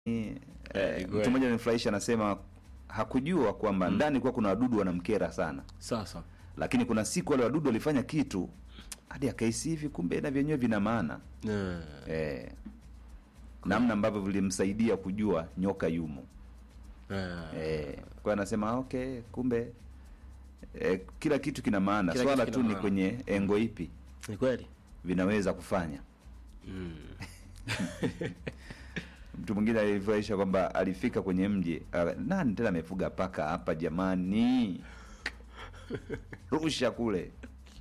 Eh, Eh, mtu mmoja anifurahisha anasema hakujua kwamba ndani kuwa kuna wadudu wanamkera sana, Sasa lakini kuna siku wale wadudu walifanya kitu hadi akahisi hivi, kumbe na vyenyewe vina maana eh, eh, namna ambavyo vilimsaidia kujua nyoka yumo eh, eh, kwa hiyo anasema ah, okay, kumbe eh, kila kitu kina maana, Kila swala kitu tu kina ni maana. kwenye engo ipi ni kweli vinaweza kufanya. Mtu mwingine alifurahisha kwamba alifika kwenye mji, ah, nani tena amefuga paka hapa jamani, rusha kule.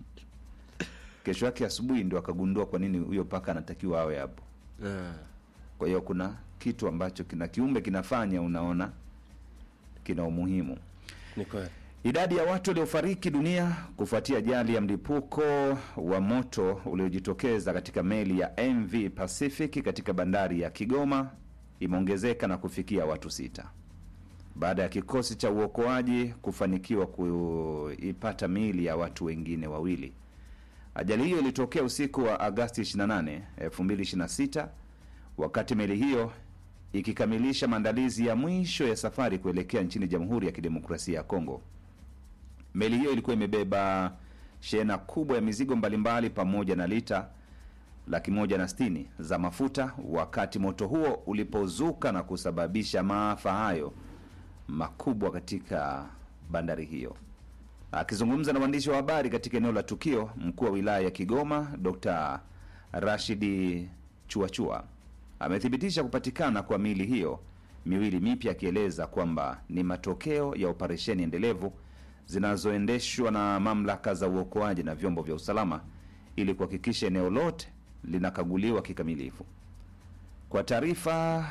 Kesho yake asubuhi ndio akagundua kwa nini huyo paka anatakiwa awe hapo. eh, Kwa hiyo kuna kitu ambacho kina kiumbe kinafanya, unaona kina umuhimu. ni kweli Idadi ya watu waliofariki dunia kufuatia ajali ya mlipuko wa moto uliojitokeza katika meli ya MV Pacific katika bandari ya Kigoma imeongezeka na kufikia watu sita baada ya kikosi cha uokoaji kufanikiwa kuipata miili ya watu wengine wawili. Ajali hiyo ilitokea usiku wa Agasti 28, 2026 wakati meli hiyo ikikamilisha maandalizi ya mwisho ya safari kuelekea nchini Jamhuri ya Kidemokrasia ya Kongo. Meli hiyo ilikuwa imebeba shehena kubwa ya mizigo mbalimbali pamoja na lita laki moja na sitini za mafuta wakati moto huo ulipozuka na kusababisha maafa hayo makubwa katika bandari hiyo. Akizungumza na waandishi wa habari katika eneo la tukio, mkuu wa wilaya ya Kigoma Dr. Rashidi Chuachua amethibitisha kupatikana kwa miili hiyo miwili mipya, akieleza kwamba ni matokeo ya operesheni endelevu zinazoendeshwa na mamlaka za uokoaji na vyombo vya usalama ili kuhakikisha eneo lote linakaguliwa kikamilifu. Kwa taarifa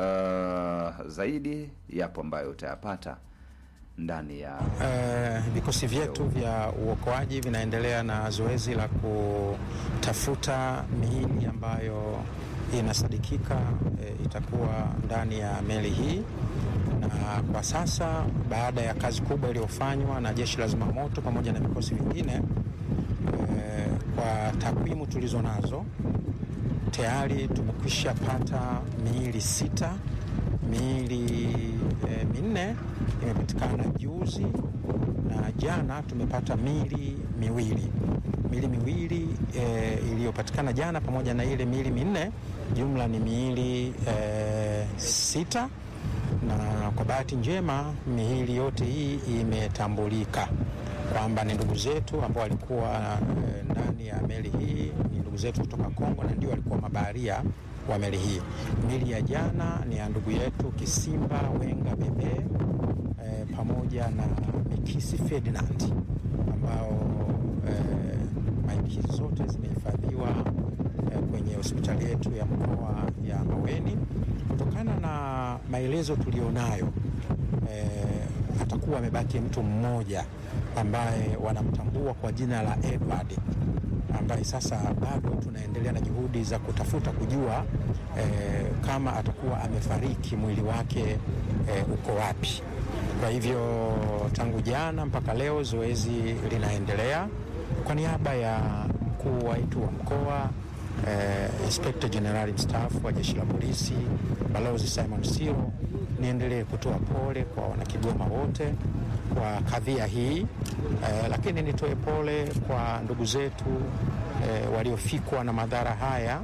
uh, zaidi yapo ambayo utayapata ndani ya Eh, vikosi vyetu vya uokoaji vinaendelea na zoezi la kutafuta miili ambayo inasadikika eh, itakuwa ndani ya meli hii, na kwa sasa baada ya kazi kubwa iliyofanywa na jeshi la zimamoto pamoja na vikosi vingine eh, kwa takwimu tulizo nazo tayari tumekwisha pata miili sita. Miili e, minne imepatikana juzi na jana tumepata miili miwili. Miili miwili e, iliyopatikana jana pamoja na ile miili minne, jumla ni miili e, sita, na kwa bahati njema miili yote hii imetambulika kwamba ni ndugu zetu ambao walikuwa e, ndani ya meli hii ni ndugu zetu kutoka Kongo na ndio walikuwa mabaharia wa meli hii. Mili ya jana ni ya ndugu yetu Kisimba Wenga Bebe e, pamoja na Mikisi Ferdinand ambao e, maiti hizi zote zimehifadhiwa e, kwenye hospitali yetu ya mkoa ya Maweni. Kutokana na maelezo tulionayo e, atakuwa amebaki mtu mmoja ambaye wanamtambua kwa jina la Edward ambaye sasa bado tunaendelea na juhudi za kutafuta kujua eh, kama atakuwa amefariki mwili wake eh, uko wapi. Kwa hivyo tangu jana mpaka leo zoezi linaendelea. Kwa niaba ya mkuu wetu wa mkoa eh, Inspector General mstaafu wa jeshi la polisi Balozi Simon Siro, niendelee kutoa pole kwa wanakigoma wote kwa kadhia hii eh, lakini nitoe pole kwa ndugu zetu eh, waliofikwa na madhara haya.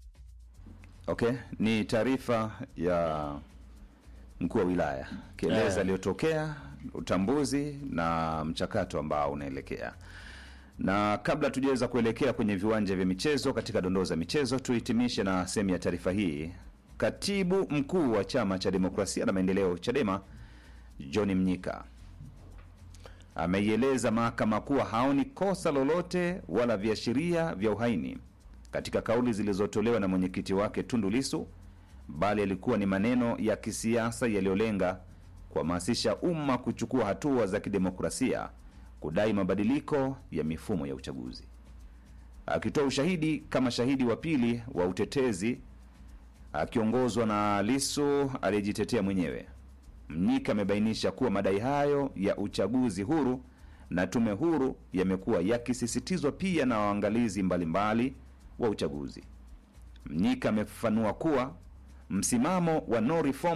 Okay, ni taarifa ya mkuu wa wilaya kieleza Eh. aliyotokea, utambuzi na mchakato ambao unaelekea. Na kabla tujaweza kuelekea kwenye viwanja vya michezo katika dondoo za michezo, tuhitimishe na sehemu ya taarifa hii. Katibu mkuu wa chama cha demokrasia na maendeleo CHADEMA John Mnyika ameieleza mahakama kuwa haoni kosa lolote wala viashiria vya uhaini katika kauli zilizotolewa na mwenyekiti wake Tundu Lissu, bali yalikuwa ni maneno ya kisiasa yaliyolenga kuhamasisha umma kuchukua hatua za kidemokrasia kudai mabadiliko ya mifumo ya uchaguzi. Akitoa ushahidi kama shahidi wa pili wa utetezi akiongozwa na Lissu aliyejitetea mwenyewe, Mnyika amebainisha kuwa madai hayo ya uchaguzi huru na tume huru yamekuwa yakisisitizwa pia na waangalizi mbalimbali wa uchaguzi. Mnyika amefafanua kuwa msimamo wa no reform